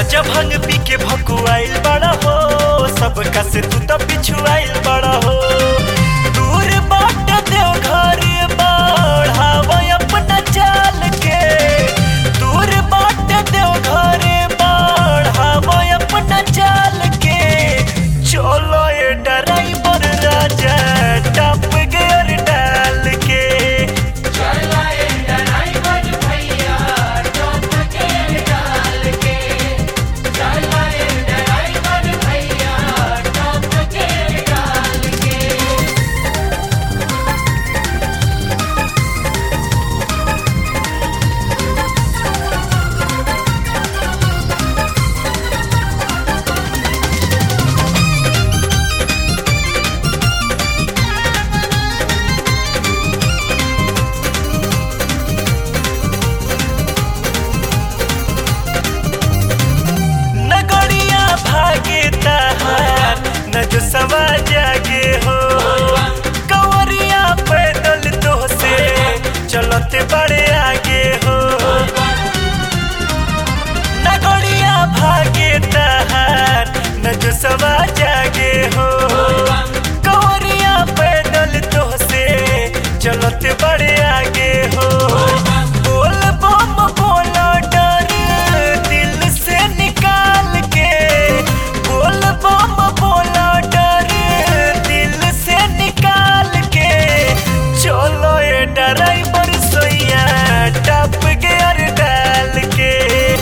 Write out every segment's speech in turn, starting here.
राजा भंग पी के भकुआइल बड़ा हो सबका से तू तो पिछुआइल बड़ा हो दूर बाट देव घर बढ़ाव अपना चाल के दूर बाट देव घर बढ़ाव अपना चाल के चलो ये ड्राइवर राजा टप गियर डाल के नगड़िया भागे तहार न जो सवा जागे हो कंवरिया पैदल तो से चलते बड़े आगे हो नगड़िया भागे तहार न जो सवा जागे हो कंवरिया पैदल तो से चलते बड़े आगे हो बोल बम बोला डर दिल से निकाल के बोल बम बोला डर दिल से निकाल के चलो ये ड्राइवर सोया टप गियर डाल के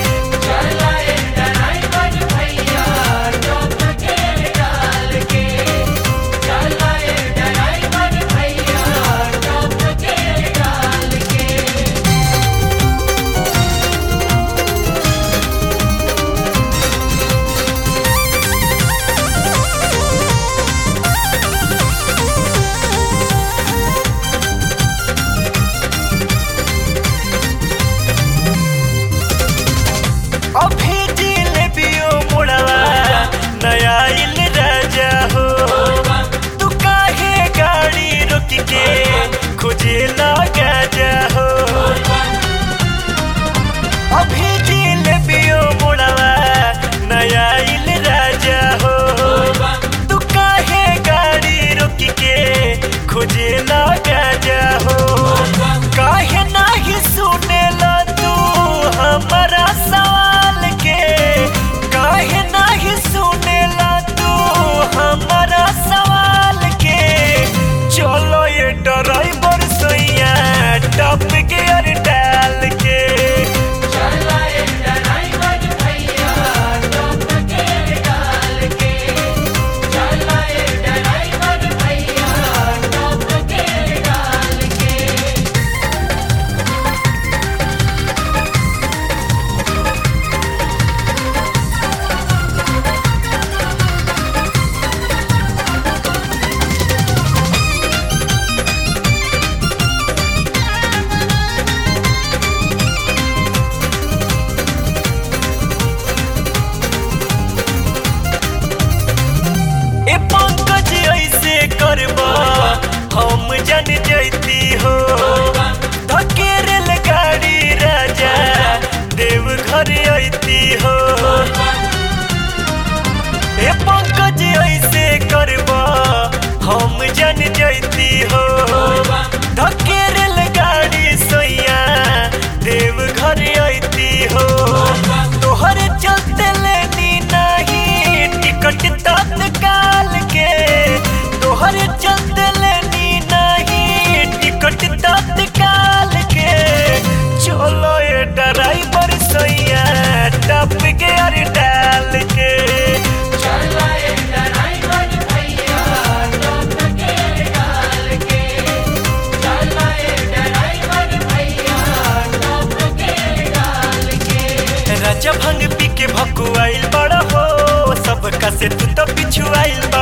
अभी जिलेबियो मुड़वा नया इल राजा हो तू काहे गाड़ी रोक के खोजे लगा जा हो अभी जिलेबियो मुड़वा नया इल राजा हो तू काहे गाड़ी रोक के खोजे लगा जा हो काहे नाही सुनेला तू हमारा सवाल के काहे नाही सुनेला तू हमारा सवाल के चलो ये ड्राइवर सोया टप गियर डाल के ए पंकज ऐसे करबा हम जन जैती हो धकेरल गाड़ी राजा देव घर ऐती हो ए पंकज ऐसे करबा हम जन जैती हो धकेरल गाड़ी सोया देव घर ऐती हो तोहर चलते लेनी नहीं टिकट तत्काल के तोहर चलते लेनी नहीं टिकट तत्काल के चलो ये ड्राइवर सोया टप गियर डाल के राजा भंग पी के भकुआइल बड़ा हो सबका से तू तो पिछुआइल